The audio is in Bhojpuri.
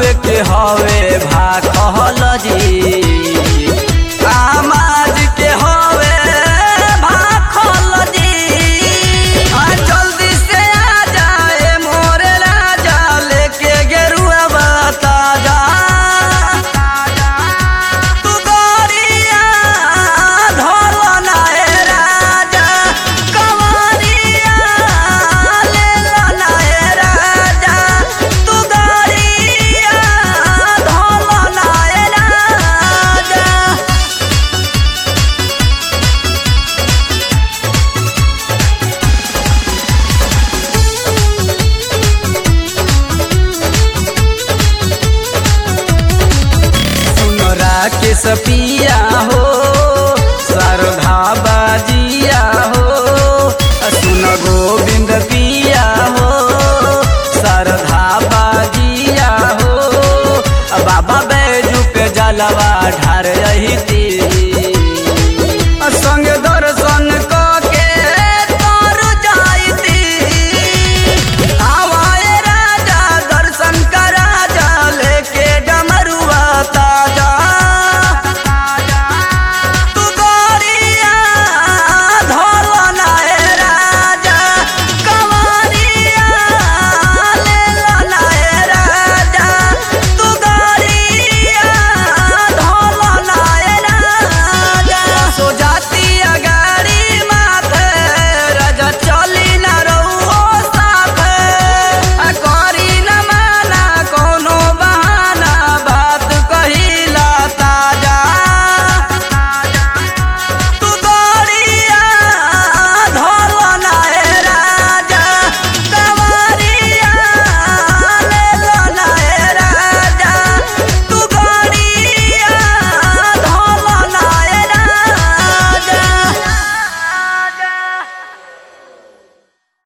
के हवे भाखल जी आमाज के हवे भाखल जी आ जल्दी से आ जाए मोरे राजा लेके गेरुआ बता जा तू गोरिया धोल नाए राजा कंवरिया लेल नाए राजा तू गोरिया धोल नाए राजा सुनरा के सपिया हो सरधा बाजिया हो सुन गोविंद पिया हो सरधा बाजिया हो बाबा बैजू के जलवा ढार रही